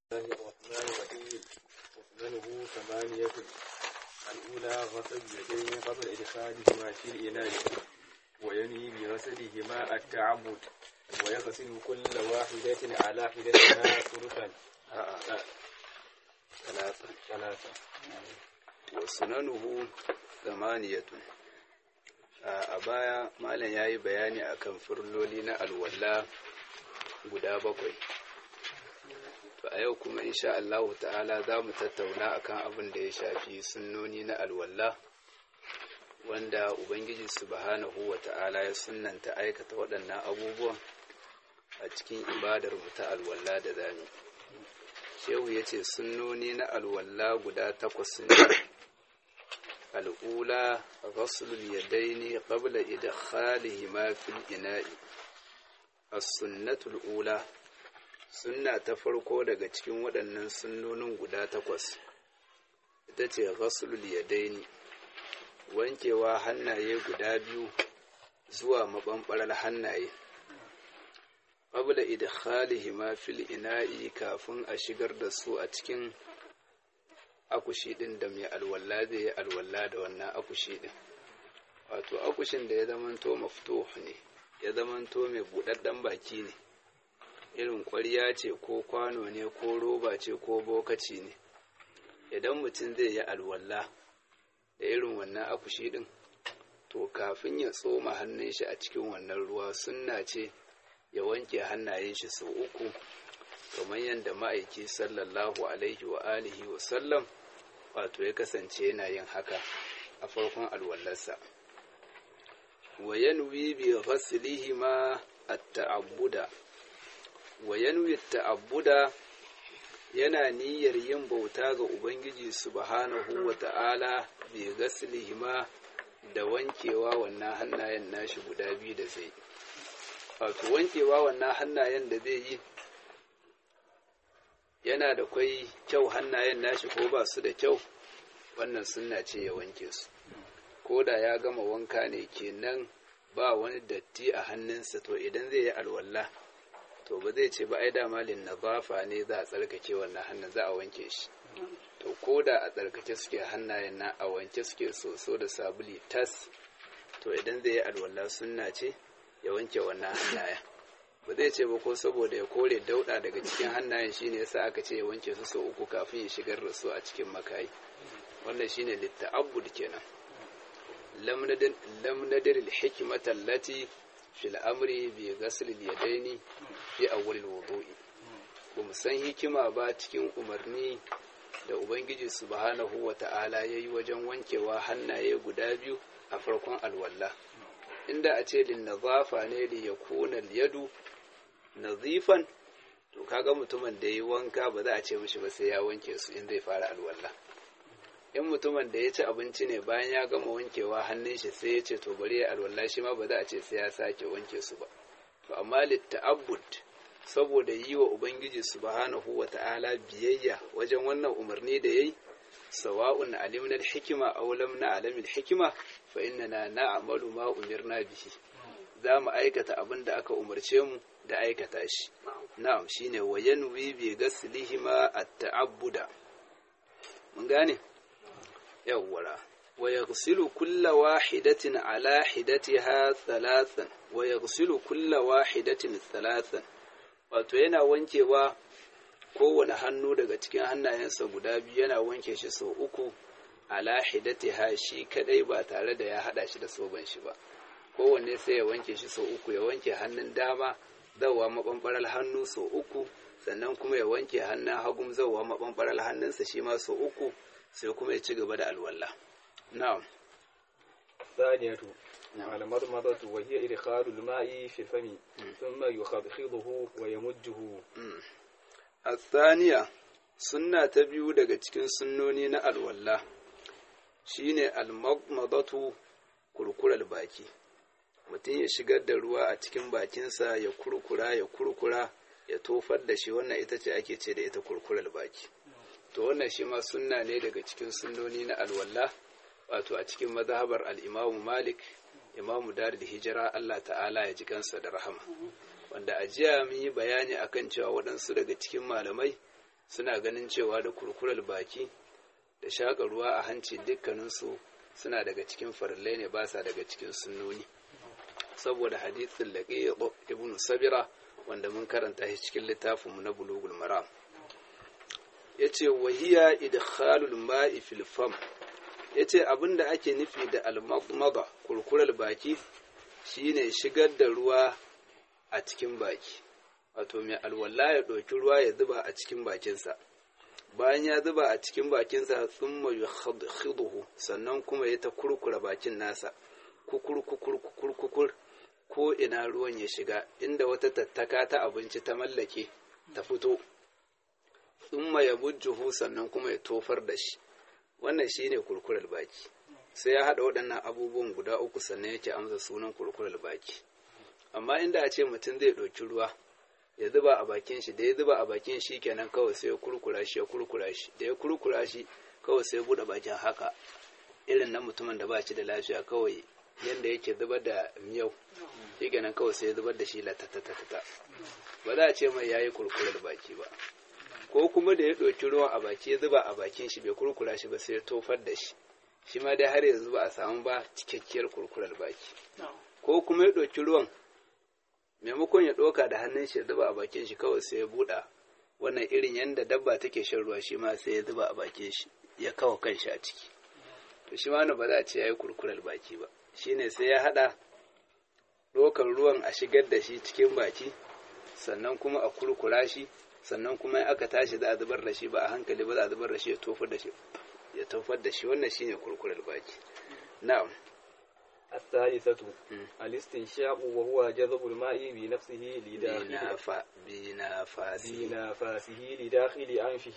الله الرحمن الرحيم وسننه ثمانية الأولى غسل اليدين قبل إدخالهما في الإناء وينهي بغسلهما التعبد ويغسل كل واحدة على حدتها ثلثا ثلاثة ثلاثة وسننه ثمانية a baya malam ya yi bayani akan furloli na alwala guda bakwai to a yau kuma insha Allah ta'ala za mu tattauna akan abin da ya shafi sunnoni na alwala wanda ubangiji subhanahu wa ta'ala ya sunnanta aikata waɗannan abubuwan a cikin ibadar mu ta alwala da zami shehu ya ce sunnoni na alwala guda takwas ne الأولى غسل اليدين قبل إدخالهما في الإناء السنة الأولى sunna ta farko daga cikin waɗannan sunnonin guda takwas ita ce ghaslul yadaini wankewa hannaye guda biyu zuwa maɓanɓarar hannaye qabla idkhalihima fil ina'i kafin a shigar da su a cikin akushi ɗin da mai alwala zai yi alwala da wannan akushi ɗin wato akushin da ya zamanto mafto ne ya zamanto mai buɗaɗɗen baki ne irin ƙwarya ce ko kwano ne ko roba ce ko bokaci ne idan mutum zai yi alwala da irin wannan akushi ɗin to kafin ya tsoma hannun shi a cikin wannan ruwa sunna ce ya wanke hannayen shi sau uku kamar yadda ma'aiki sallallahu alaihi wa alihi wa sallam wato ya kasance yana yin haka a farkon alwallarsa wa yanwi bi ghaslihi ma at-ta'abbuda wa yanwi at-ta'abbuda yana niyyar yin bauta ga ubangiji subhanahu wa ta'ala bi ghaslihi ma da wankewa wannan hannayen nashi guda biyu da zai wato wankewa wannan hannayen da zai yi yana da kwai kyau hannayen nashi ko ba su da kyau wannan sunna ce ya wanke su ko da ya gama wanka ne kenan ba wani datti a hannunsa to idan zai yi alwala to ba zai ce ba ai da malin nazafa ne za a tsarkake wannan hannun za a wanke shi to ko da a tsarkake suke hannayen na a wanke suke soso da sabuli tas to idan zai yi alwala sunna ce ya wanke wannan hannayen ba zai ce ba ko saboda ya kore dauda daga cikin hannayen shine yasa aka ce ya wanke su sau uku kafin ya shigar da su a cikin makayi wannan shine litta'abbud kenan lam nadir al-hikmata allati fil amri bi ghasl al-yadaini fi awwal al-wudu'i ba mu san hikima ba cikin umarni da ubangiji subhanahu wa ta'ala yayi wajen wankewa hannaye guda biyu a farkon alwala inda a ce lin nazafa ne li yakuna al-yadu nazifan to kaga mutumin da yi wanka ba za a ce mishi ba sai ya wanke su in zai fara alwala in mutumin da ya ci abinci ne bayan ya gama wankewa hannun shi sai ya ce to bari ya alwala shi ma ba za a ce sai ya sake wanke su ba to amma litta'abbud saboda yi wa ubangiji subhanahu wa ta'ala biyayya wajen wannan umarni da yayi sawa'un alimna al-hikma aw lam na'lam al-hikma fa innana na'malu ma umirna bihi za mu aikata abin da aka umarce mu da aikata shi na'am shine wa yanwi bi ghaslihima at-ta'abbuda mun gane yawwara wa yaghsilu kulla wahidatin ala hidatiha thalathan wa yaghsilu kulla wahidatin thalathan wato yana wankewa kowane hannu daga cikin hannayensa guda biyu yana wanke shi sau uku ala hidatiha shi kadai ba tare da ya hada shi da soban shi ba kowanne sai ya wanke shi sau uku ya wanke hannun dama zauwa maɓanɓarar hannu sau uku sannan kuma ya wanke hannun hagun zauwa maɓanɓarar hannunsa shi ma sau uku sai kuma ya ci gaba da alwala na'am الثانية المضمضة وهي إدخال الماء في الفم ثم يخضخضه ويمجه الثانية sunna ta biyu daga cikin sunnoni na alwala shine almadmadatu kurkurar baki mutum ya shigar da ruwa a cikin bakinsa ya kurkura ya kurkura ya tofar da shi wannan ita ce ake ce da ita kurkurar baki to wannan shi ma sunna ne daga cikin sunnoni na alwala wato a cikin mazhabar al-imamu malik imamu darul hijira Allah ta'ala ya ji kansa da rahama wanda a jiya mun yi bayani akan cewa waɗansu daga cikin malamai suna ganin cewa da kurkurar baki da shaƙa ruwa a hanci dukkaninsu suna daga cikin farillai ne ba sa daga cikin sunnoni saboda hadithin laƙi ibn sabira wanda mun karanta shi cikin littafinmu na bulugul maram ya ce wahiya idkhalul ma'i fil fam ya ce abinda ake nufi da almada kurkurar baki shine shigar da ruwa a cikin baki wato mai alwala ya ɗauki ruwa ya zuba a cikin bakinsa bayan ya zuba a cikin bakinsa sun mai khiduhu sannan kuma ya ta kurkura bakin nasa kukur kukur kukur kukur ko ina ruwan ya shiga inda wata tattaka ta abinci ta mallake ta fito sun ya bujjuhu sannan kuma ya tofar da shi wannan shine kurkurar baki sai ya haɗa waɗannan abubuwan guda uku sannan yake amsa sunan kurkurar baki amma inda a ce mutum zai ɗauki ruwa ya zuba a bakin shi da ya zuba a bakin shi kenan kawai sai ya kurkura shi ya kurkura shi da ya kurkura shi kawai sai ya buɗe bakin haka irin na mutumin da ba shi da lafiya kawai yadda yake zubar da miyau shi kenan kawai sai ya zubar da shi latatatata ba za a ce mai yayi kurkurar baki ba ko kuma da ya ɗauki ruwan a baki ya zuba a bakin shi bai kurkura shi ba sai ya tofar da shi shi ma dai har yanzu ba a samu ba cikakkiyar kurkurar baki ko kuma ya ɗauki ruwan maimakon ya ɗauka da hannun shi ya zuba a bakin shi kawai sai ya buɗa wannan irin yadda dabba take shan ruwa shi ma sai ya zuba a bakin shi ya kawo kan shi a ciki to shi ma ba za a ce ya yi kurkurar baki ba shine sai ya haɗa ɗaukar ruwan a shigar da shi cikin baki sannan kuma a kurkura shi sannan kuma in aka tashi za a zubar da shi ba a hankali ba za a zubar da shi ya tofar da shi ya tofar da shi wannan shine kurkurar baki na'am الثالثة الاستنشاق وهو جذب الماء بنفسه لداخل بنافا بنافاسه بنفاسه لداخل أنفه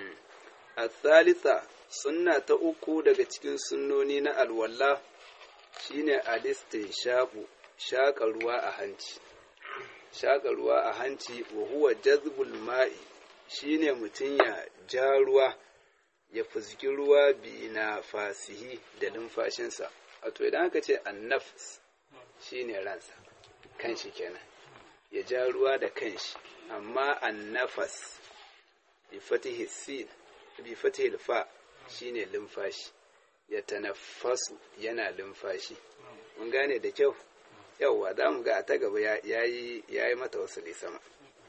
الثالثة sunna ta uku daga cikin sunnoni na alwala shine alistinshaku shaƙa ruwa a hanci shaƙa ruwa a hanci wa huwa jazbul ma'i shine mutum ya ja ruwa ya fuzgi ruwa bi na fasihi da numfashinsa wato idan aka ce annafs shine ransa kanshi kenan ya ja ruwa da kanshi amma annafas bi fatihi sin bi fatihi fa shine lumfashi ya tanaffasu yana lumfashi mun gane da kyau yauwa za mu ga a ta gaba ya yi mata wasu sama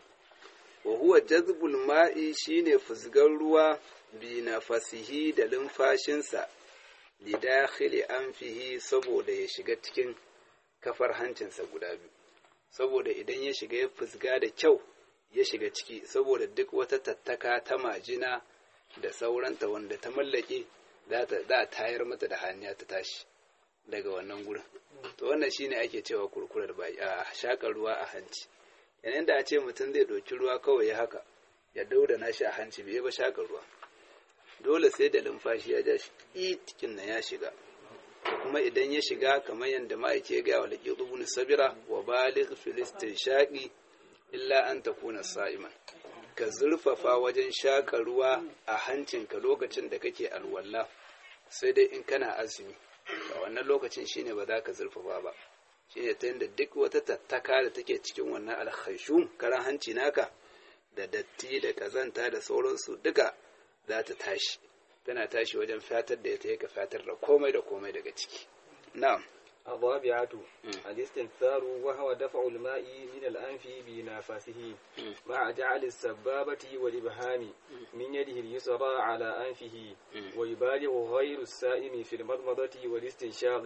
wa huwa jazbul ma'i shine fuzgar ruwa bi nafasihi da lumfashinsa li dakhili anfihi saboda ya shiga cikin kafar hancinsa guda biyu saboda idan ya shiga ya fuzga da kyau ya shiga ciki saboda duk wata tattaka ta majina da sauranta wanda ta mallake za a tayar mata da hanya ta tashi daga wannan gurin to wannan shine ake cewa kurkurar baki a shakar ruwa a hanci yanayin da a ce mutum zai ɗauki ruwa kawai ya haka ya dauda nashi a hanci bai ba shakar ruwa dole sai da lumfashi ya ja shi cikin nan ya shiga kuma idan ya shiga kamar yadda ma'aike ya gaya wa laƙi ibn sabira wa baligh filistin shaƙi illa an takuna sa'iman ka zurfafa wajen shaƙa ruwa a hancinka lokacin da kake alwala sai dai in kana azumi a wannan lokacin shine ba za ka zurfafa ba shine ta yadda duk wata tattaka da take cikin wannan alkhashum karan hanci naka da datti da kazanta da sauransu duka za ta tashi tana tashi wajen fatar da ita ka fatar da komai da komai daga ciki na'am الرابعة الاستنثار وهو دفع الماء من الأنف بنفسه مع جعل السبابة والإبهام من يده اليسرى على أنفه ويبالغ غير السائم في المضمضة والاستنشاق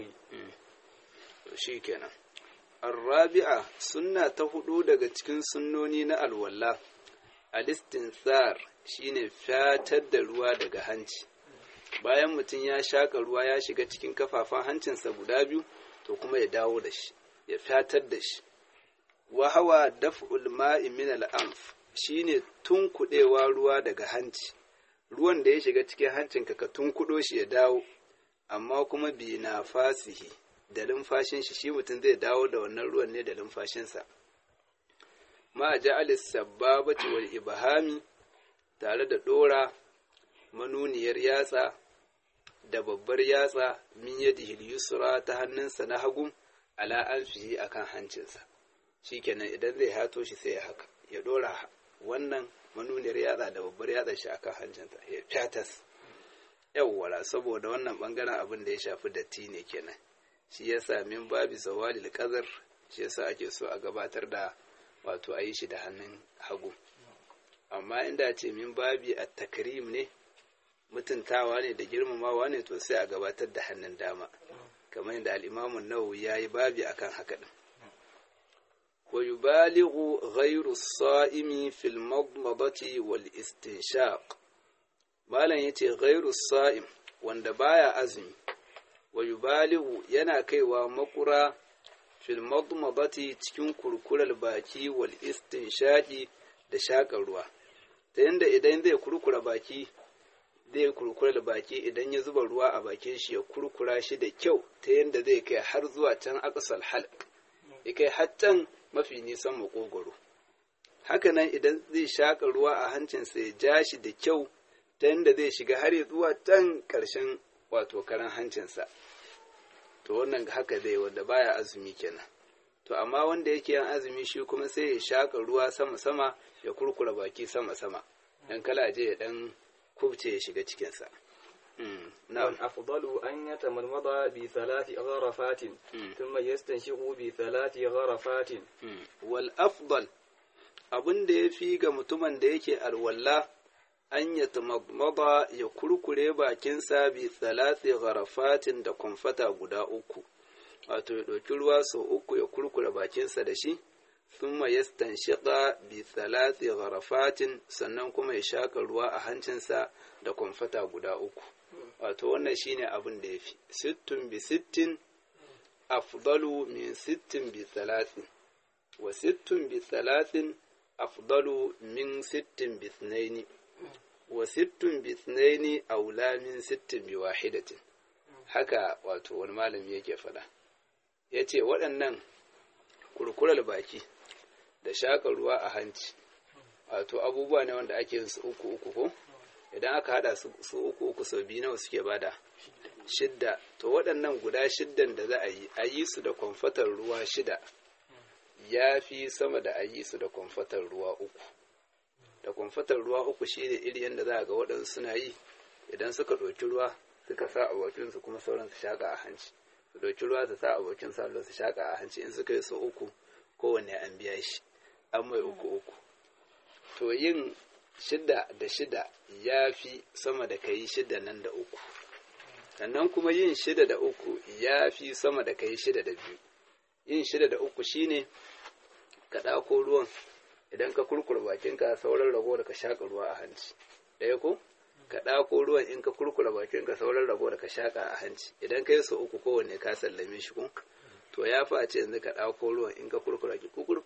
شيكنا الرابعة سنة تهدو daga cikin sunnoni na alwala al-istinthar shine fatar da ruwa daga hanci bayan mutum ya shaka ruwa ya shiga cikin kafafan hancinsa guda biyu to kuma ya dawo da shi ya fatar da shi wa hawa daf'ul ma'i min al-anf shine tunkudewa ruwa daga hanci ruwan da ya shiga cikin hancinka ka tunkudo shi ya dawo amma kuma bi na fasihi da lumfashin shi shi mutum zai dawo da wannan ruwan ne da lumfashinsa ma ja'alis sababati wal ibhami tare da dora manuniyar yatsa da babbar yatsa min yadihi yusra ta hannunsa na hagu ala anfihi akan hancinsa shikenan idan zai hato shi sai ya haka ya dora wannan manuniyar yatsa da babbar yatsa shi akan hancinta ya fyatas yawwala saboda wannan bangaren abin da ya shafi datti ne kenan shi yasa min babi zawalil qadar shi yasa ake so a gabatar da wato a yi shi da hannun hagu amma inda ce min babi a takrim ne mutuntawa ne da girmamawa ne to sai a gabatar da hannun dama kamar yadda al'imamun nawawi ya yi babi akan haka din wa yubalighu ghayru as-sa'imi fil madmadati wal istinshaq malam yace ghayru as-sa'im wanda baya azumi wa yubalighu yana kaiwa makura fil madmadati cikin kurkurar baki wal istinshaqi da shakar ruwa ta yanda idan zai kurkura baki zai kurkura baki idan ya zuba ruwa a bakin shi ya kurkura shi da kyau ta yanda zai kai har zuwa can aqsal halq ya kai har can mafi nisan makogoro hakanan idan zai shaka ruwa a hancinsa ya ja shi da kyau ta yanda zai shiga har zuwa can ƙarshen wato karan hancinsa to wannan haka zai wanda baya azumi kenan to amma wanda yake yan azumi shi kuma sai ya shaka ruwa sama-sama ya kurkura baki sama-sama dan kala je ya dan kubce ya shiga cikinsa والأفضل أن يتمضمض بثلاث غرفات ثم يستنشق بثلاث غرفات والأفضل abin da ya fi ga mutumin da yake alwala an ya tamadmada ya kurkure bakinsa bi tsalati gharafatin da kwamfata guda uku wato ya ɗauki ruwa sau uku ya kurkure bakinsa da shi thumma yastanshiqa bi tsalati gharafatin sannan kuma ya shaka ruwa a hancinsa da kwamfata guda uku wato wannan shine abin da ya fi sittin bi sittin afdalu min sittin bi talatin wa sittin bi talatin afdalu min sittin bi thnaini wa sittin bi thnaini aula min sittin bi wahidatin haka wato wani malami yake faɗa ya ce waɗannan kurkurar baki da shaka ruwa a hanci wato abubuwa ne wanda ake yin su uku uku ko idan aka hada su uku uku sau biyu nawa suke bada shidda to waɗannan guda shiddan da za a yi a yi su da kwamfatar ruwa shida ya fi sama da a yi su da kwamfatar ruwa uku da kwamfatar ruwa uku shine iri yadda za a ga waɗansu suna yi idan suka ɗauki ruwa suka sa a bakinsu kuma sauran su shaƙa a hanci su ɗauki ruwa su sa a bakin sa su shaƙa a hanci in suka yi sau uku kowanne an biya shi an mai uku uku to yin shida da shida ya fi sama da kai shida nan da uku sannan kuma yin shida da uku ya fi sama da kai shida da biyu yin shida da uku shine ka ɗako ruwan idan ka kurkura bakinka sauran rago da ka shaƙa ruwa a hanci ɗaya ko ka ɗako ruwan in ka kurkura bakinka sauran rago da ka shaƙa a hanci idan ka yi sau uku kowanne ka sallame shi ko to ya fi a ce yanzu ka ɗako ruwan in ka kurkura ki kukur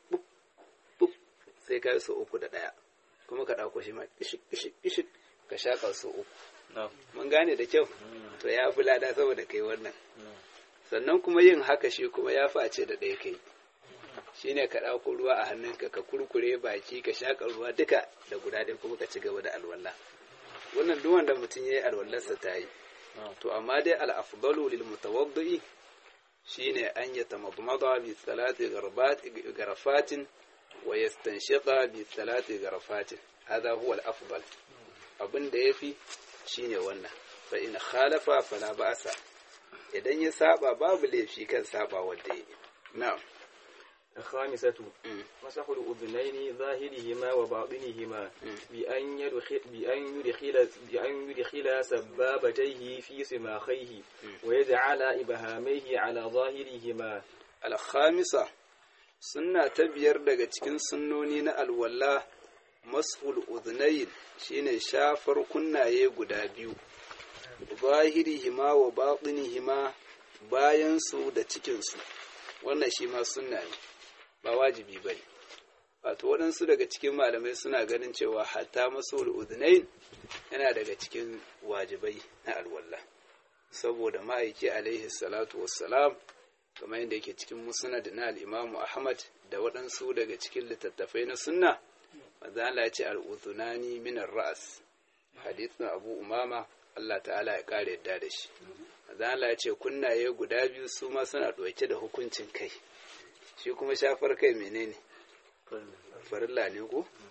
sai ka yi sau uku da ɗaya kuma ka ɗauko shi ma ishik ka shaƙa su uku mun gane da kyau to ya fi lada saboda kai wannan sannan kuma yin haka shi kuma ya fi a ce da ɗaya kai shi ne ka ɗauko ruwa a hannunka ka kurkure baki ka shaƙa ruwa duka da guda ɗaya kuma ka ci gaba da alwala wannan duk wanda mutum ya yi alwallarsa ta yi to amma dai al'afdalu lil mutawaddi shine an yatamadmada bi salati garafatin ويستنشق بثلاث غرفات هذا هو الأفضل abin da ya fi shi ne wannan fa in khalafa fala ba'sa idan ya saba babu laifi kan saba wanda ya na'am الخامسة مسح الأذنين ظاهرهما وباطنهما بأن يدخل بأن يدخل بأن يدخل سبابتيه في سماخيه ويجعل إبهاميه على ظاهرهما الخامسة sunna ta biyar daga cikin sunnoni na alwala mas'ul udhnayn shine shafar kunnaye guda biyu zahirihima wa batinihima bayan su da cikin su wannan shi ma sunna ne ba wajibi bane wato waɗansu daga cikin malamai suna ganin cewa hatta mas'ul udhnayn yana daga cikin wajibai na alwala saboda ma'aiki alaihi salatu wassalam kamar yadda yake cikin musnad na al-Imam Ahmad da waɗansu daga cikin littattafai na sunna manzo Allah ya ce al-udhunani min ar-ra's hadithin Abu Umama Allah ta'ala ya kare yadda da shi manzo Allah ya ce kunnaye guda biyu su ma suna ɗauke da hukuncin kai shi kuma shafar kai menene farilla ne ko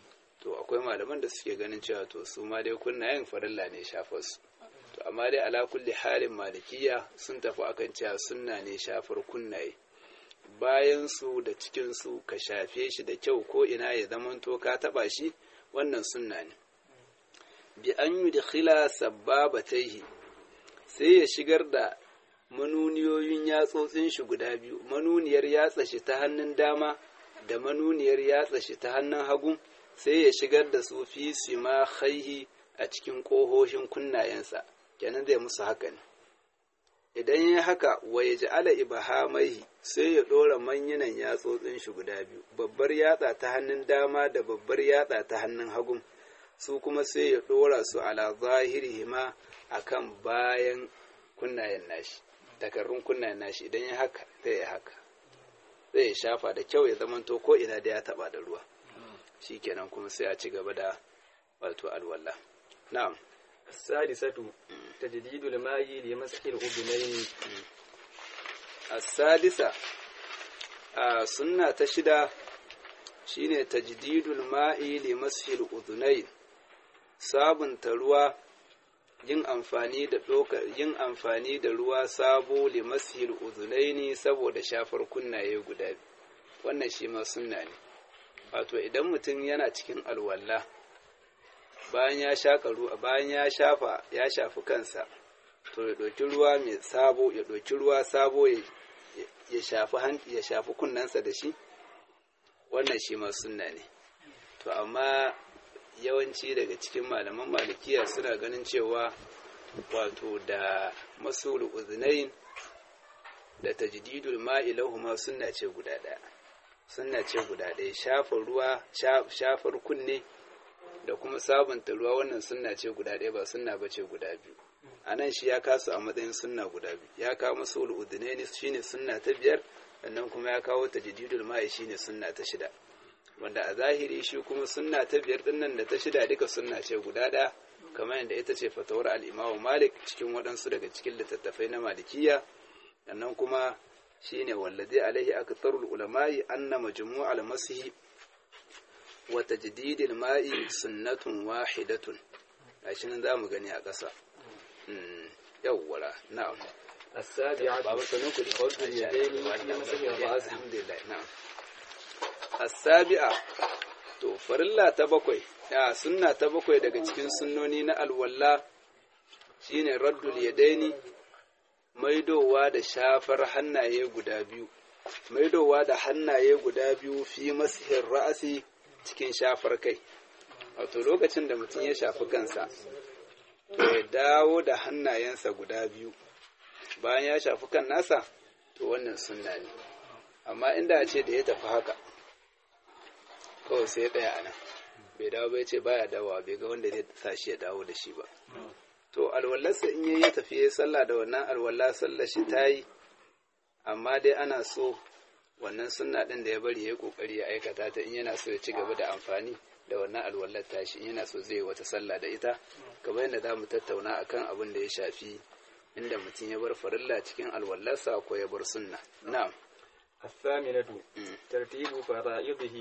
to akwai malaman da suke ganin cewa to su ma dai kunnayen farilla ne shafar su to amma dai ala kulli halin malikiya sun tafi akan cewa sunna ne shafar kunnaye bayan su da cikin su ka shafe shi da kyau ko ina ya zamanto ka taba shi wannan sunna ne bi an yudkhila sabbabataihi sai ya shigar da manuniyoyin yatsotsin shi guda biyu manuniyar yatsa shi ta hannun dama da manuniyar yatsa shi ta hannun hagu sai ya shigar da su fi sima khaihi a cikin ƙohoshin kunnayensa kenan zai musu haka ne idan ya haka wa ya ji ala ibahamaihi sai ya ɗora manyanan yatsotsin shi guda biyu babbar yatsa ta hannun dama da babbar yatsa ta hannun hagu su kuma sai ya ɗora su ala zahirihima akan bayan kunnayen nashi takarrun kunnayen nashi idan ya haka zai ya haka zai ya shafa da kyau ya zamanto ko ina da ya taba da ruwa shikenan kuma sai a ci gaba da wato alwala na'am السادسة تجديد الماء لمسح الأذنين السادسة a sunna ta shida shine tajdidul ma'i li mashil udhunayn sabunta ruwa yin amfani da ɗaukar yin amfani da ruwa sabo li mashil udhunaini saboda shafar kunnaye guda biyu wannan shi ma sunna ne wato idan mutum yana cikin alwala bayan ya shaka ruwa bayan ya shafa ya shafi kansa to ya ɗauki ruwa mai sabo ya ɗauki ruwa sabo ya shafi ya shafi kunnensa da shi wannan shi ma sunna ne to amma yawanci daga cikin malaman malikiya suna ganin cewa wato da masul uznain da tajdidul ma'i lahuma sunna ce guda ɗaya sunna ce guda ɗaya shafar ruwa shafar kunne da kuma sabunta ruwa wannan sunna ce guda ɗaya ba sunna ba ce guda biyu a nan shi ya kasu a matsayin sunna guda biyu ya kawo masu ul'udunaini shine sunna ta biyar sannan kuma ya kawo ta jididul ma'i shine sunna ta shida wanda a zahiri shi kuma sunna ta biyar din nan da ta shida duka sunna ce guda ɗaya kamar yadda ita ce fatawar al'imamu malik cikin waɗansu daga cikin littattafai na malikiya sannan kuma shine wallazi alaihi aktsarul ulama'i anna majmu'al masihi wa tajdidil ma'i sunnatun wahidatun gashi nan zamu gani a ƙasa yawwala na'am السابعة سنوك الخلق اليدين في مسح الرأس alhamdulillah na'am as-sabi'a to farilla ta bakwai ya sunna ta bakwai daga cikin sunnoni na alwalla shine raddul yadaini maidowa da shafar hannaye guda biyu maidowa da hannaye guda biyu fi masihin ra'asi cikin shafar kai wato lokacin da mutum ya shafi kansa ya dawo da hannayensa guda biyu bayan ya shafi kan nasa to wannan sunna ne amma inda a ce da ya tafi haka kawai sai ya tsaya a nan bai dawo bai ce baya dawowa bai ga wanda zai sa shi ya dawo da shi ba to alwallarsa in yayi ya tafi ya sallah da wannan alwallah sallar shi ta yi amma dai ana so wannan sunna din da ya bari ya yi kokari ya aikata ta in yana so ya ci gaba da amfani da wannan alwallar tashi in yana so zai wata sallah da ita kamar yadda za mu tattauna akan abin da ya shafi inda mutum ya bar farilla cikin alwallarsa ko ya bar sunna na'am الثامنة ترتيب فرائضه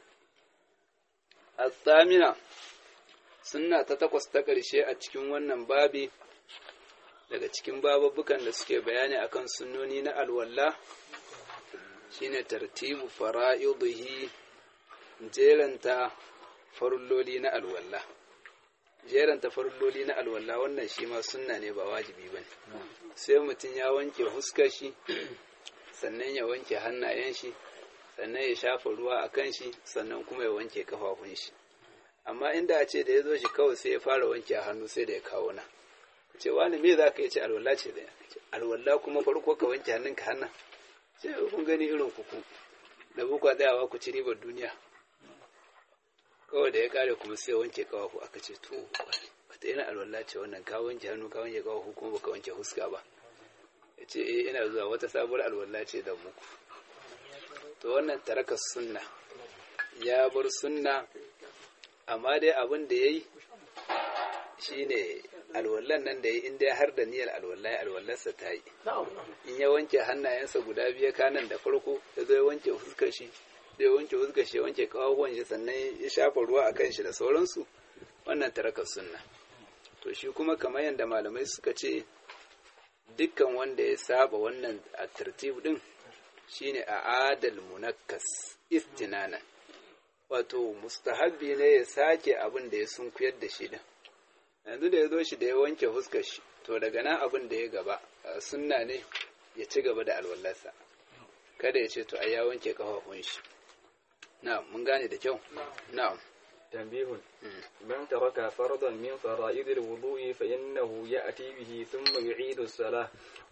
الثامنة sunna ta takwas ta ƙarshe a cikin wannan babi daga cikin bababbukan da suke bayani akan sunnoni na alwalla shine tartibu fara'idihi jeranta farulloli na alwalla jeranta farulloli na alwalla wannan shi ma sunna ne ba wajibi bane sai mutum ya wanke huskar shi sannan ya wanke hannayen shi sannan ya shafa ruwa a kan shi sannan kuma ya wanke kafafun shi amma inda a ce da ya zo shi kawai sai ya fara wanke hannu sai da ya kawo na ce wani me za ka yi ce alwala ce da ya alwala kuma farko ka wanke hannunka hannun ce kun gani irin kuku da bukwa tsayawa ku ci ribar duniya kawai da ya kare kuma sai wanke kawafu aka ce to wata yana alwala ce wannan ka wanke hannu ka wanke kawafu kuma baka wanke huska ba ya ce eh ina zuwa wata sabuwar alwala ce da muku to wannan taraka sunna ya bar sunna amma dai abin da ya yi shi ne alwallan nan da ya inda har da niyyar alwallai alwallarsa ta yi in ya wanke hannayensa guda biyu kanan da farko ya zo ya wanke fuskar shi da ya wanke huskar shi ya wanke kawawan shi sannan ya shafa ruwa a kan shi da sauransu wannan taraka sunna to shi kuma kamar yadda malamai suka ce dukkan wanda ya saba wannan a tartib din shine a adal munakkas istinana wato mustahabbi ne ya sake abin da ya sunkuyar da shi din yanzu da ya zo shi da ya wanke huskar shi to daga nan abin da ya gaba sunna ne ya ci gaba da alwallarsa kada ya ce to ai ya wanke kafafun shi na'am mun gane da kyau na'am تنبيه من ترك فرضا من فرائض الوضوء فإنه يأتي به ثم يعيد الصلاة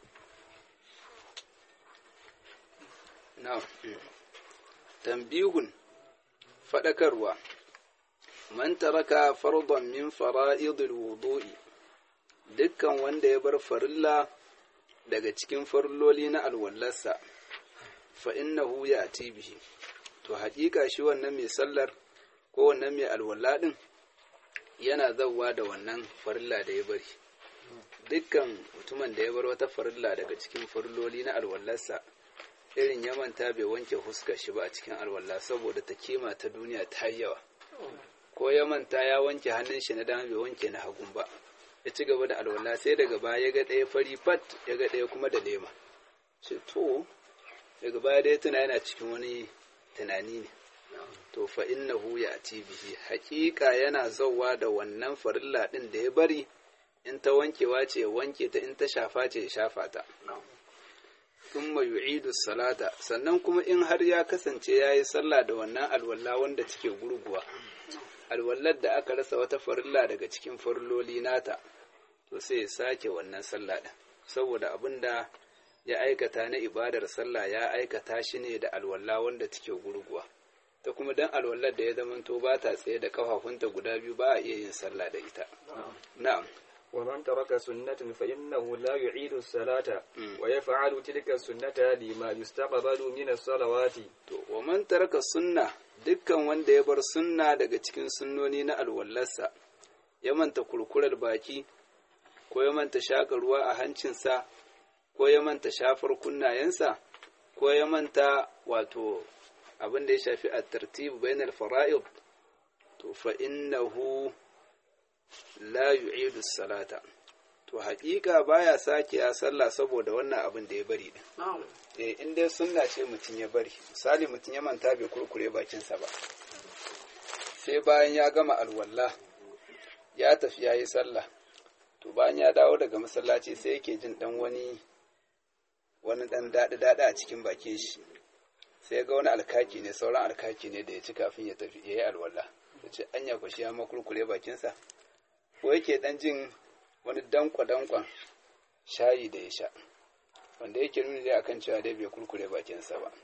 na'am tambihun fadakarwa man taraka fardan min fara'idil wudu'i dukkan wanda ya bar farilla daga cikin farilloli na alwallarsa fa innahu ya'ti bihi to haƙiƙa shi wannan mai sallar ko wannan mai alwala din yana zawwa da wannan farilla da ya bari dukkan mutumin da ya bar wata farilla daga cikin farilloli na alwallarsa irin ya manta bai wanke huskar shi ba a cikin alwala saboda ta kima ta duniya ta yawa ko ya manta ya wanke hannun shi na dama bai wanke na hagun ba ya ci gaba da alwala sai daga baya ya ga ɗaya fari fat ya ga ɗaya kuma da lema ce to daga baya dai tuna yana cikin wani tunani ne to fa innahu ya ati bihi haƙiƙa yana zauwa da wannan farilla ɗin da ya bari in ta wankewa ce ya wanke ta in ta shafa ce ya shafa ta thumma yu'idu salata sannan kuma in har ya kasance yayi sallah da wannan alwala wanda take gurguwa alwallar da aka rasa wata farilla daga cikin farilloli nata to sai ya sake wannan sallah din saboda abinda ya aikata na ibadar sallah ya aikata shi ne da alwala wanda take gurguwa ta kuma dan alwallar da ya zamanto ba ta tsaye da kafafunta guda biyu ba a iya yin sallah da ita na'am ومن ترك سنة فإنه لا يعيد الصلاة ويفعل تلك السنة لما يستقبل من الصلوات to wa man taraka sunna dukkan wanda ya bar sunna daga cikin sunnoni na alwallarsa ya manta kurkurar baki ko ya manta shaka ruwa a hancinsa ko ya manta shafar kunnayensa ko ya manta wato abin da ya shafi a tartibu bainal fara'id to fa innahu la yu'idu salata to haƙiƙa baya sake ya sallah saboda wannan abin da ya bari din eh in dai sunna ce mutum ya bari misali mutum ya manta bai kurkure bakinsa ba sai bayan ya gama alwala ya tafi ya yi sallah to bayan ya dawo daga masallaci sai yake jin dan wani wani dan daɗi daɗi a cikin bakin shi sai ga wani alkaki ne sauran alkaki ne da ya ci kafin ya tafi ya yi alwala ya ce anya ku shi ya makurkure bakinsa ko yake dan jin wani dankwa-dankwan shayi da ya sha wanda yake nuni dai akan cewa dai bai kurkure bakinsa ba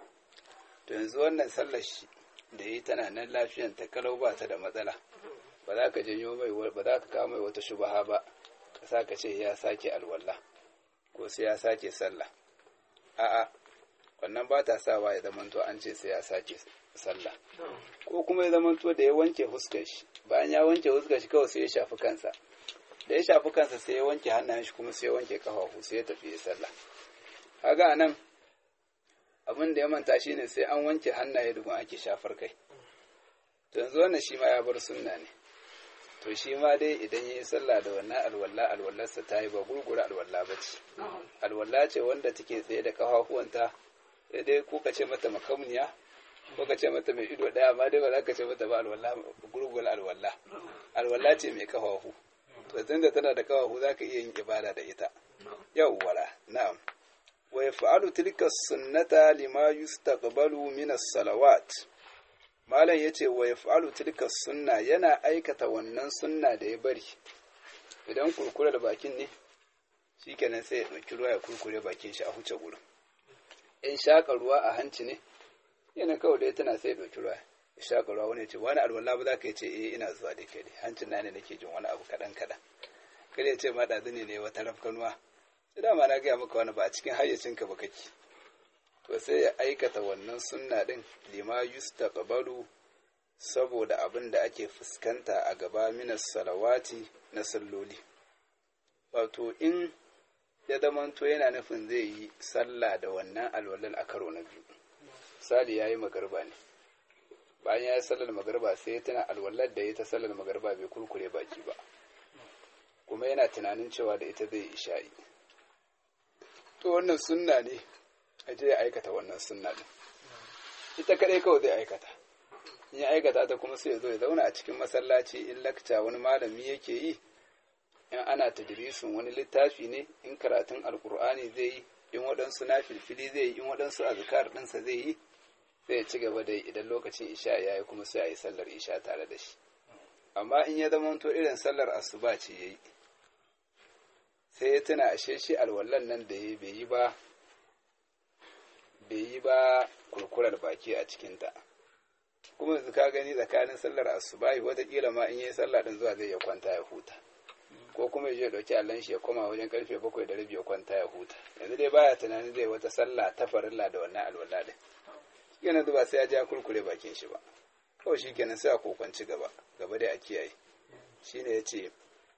to yanzu wannan sallar shi da yi tana nan lafiyan ta kalau ba ta da matsala ba za ka janyo mai ba za ka kawo mai wata shubaha ba ka sa ka ce ya sake alwala ko sai ya sake sallah a'a wannan ba ta sawa ya zamanto an ce sai ya sake sallah ko kuma ya zamanto da ya wanke fuskar shi bayan ya wanke fuskar shi kawai sai ya shafi kansa da ya shafi kansa sai ya wanke hannayen shi kuma sai ya wanke kafafu sai ya tafi ya sallah kaga nan abin da ya manta shine sai an wanke hannaye dukun ake shafar kai to yanzu wannan shi ma ya bar sunna ne to shi ma dai idan ya yi sallah da wannan alwala alwallarsa ta yi ba gurgura alwala ba ce alwala ce wanda take tsaye da kafafuwanta sai dai ko ka ce mata makamniya ko ka ce mata mai ido daya amma dai ba za ka ce mata ba alwala gurgura alwala alwala ce mai kafafu to tunda tana da kafafu za ka iya yin ibada da ita yawwala na'am wa yaf'alu tilka sunnata lima yustaqbalu min as-salawat malam yace wa yaf'alu tilka sunna yana aikata wannan sunna da ya bari idan kurkure da bakin ne shikenan sai ya dauki ruwa ya kurkure bakin shi a huce gurin in shaka ruwa a hanci ne yana kawai dai tana sai ya dauki ruwa ya shaka ruwa wani ce wani alwala ba za ka ce eh ina zuwa da kai hancin na ne nake jin wani abu kadan kadan kada ya ce ma ɗazu ne ne wata rafkanuwa sai dama na gaya maka wani ba a cikin hayyacinka ba kake to sai ya aikata wannan sunna din lima yustaqbalu saboda abin da ake fuskanta a gaba minas salawati na salloli wato in ya zamanto yana nufin zai yi sallah da wannan alwalal a karo na biyu misali yayi magarba ne bayan ya yi sallar magarba sai ya tuna alwallar da ya ta sallar magarba bai kurkure baki ba kuma yana tunanin cewa da ita zai isha'i to wannan sunna ne a je ya aikata wannan sunna din ita kadai kawai zai aikata in ya aikata ta kuma sai ya zo ya zauna a cikin masallaci in lakca wani malami yake yi in ana tadrisin wani littafi ne in karatun alkur'ani zai yi in waɗansu na filfili zai yi in waɗansu azkar ɗinsa zai yi sai ya ci gaba da yi idan lokacin isha ya yi kuma sai a yi sallar isha tare da shi amma in ya zama to irin sallar asuba ce ya yi sai ya tuna ashe shi alwallan nan da ya bai yi ba bai yi ba kurkurar baki a cikinta kuma yanzu ka gani tsakanin sallar asuba watakila ma in yi sallah din zuwa zai ya kwanta ya huta ko kuma ya dauki allon shi ya koma wajen karfe bakwai da rabi ya kwanta ya huta yanzu dai baya tunanin zai wata sallah ta farilla da wannan alwala din yana ba sai ya ja kurkure bakin shi ba kawai shi kenan sai a kokwanci gaba gaba dai a kiyaye shine ya ce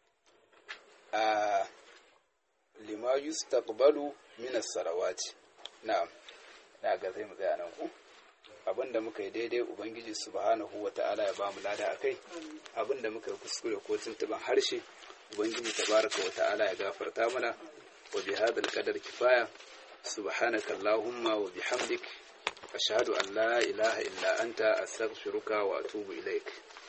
a lima yustaqbalu min as-salawati na'am da ga sai mu tsaya nan ku abinda muka yi daidai ubangiji subhanahu wata'ala ya bamu lada akai abinda muka yi kuskure ko tuntuban harshe ubangiji tabaraka wata'ala ya gafarta mana wa bi hadal qadar kifaya subhanaka allahumma wa bihamdik ashhadu an la ilaha illa anta astaghfiruka wa atubu ilaik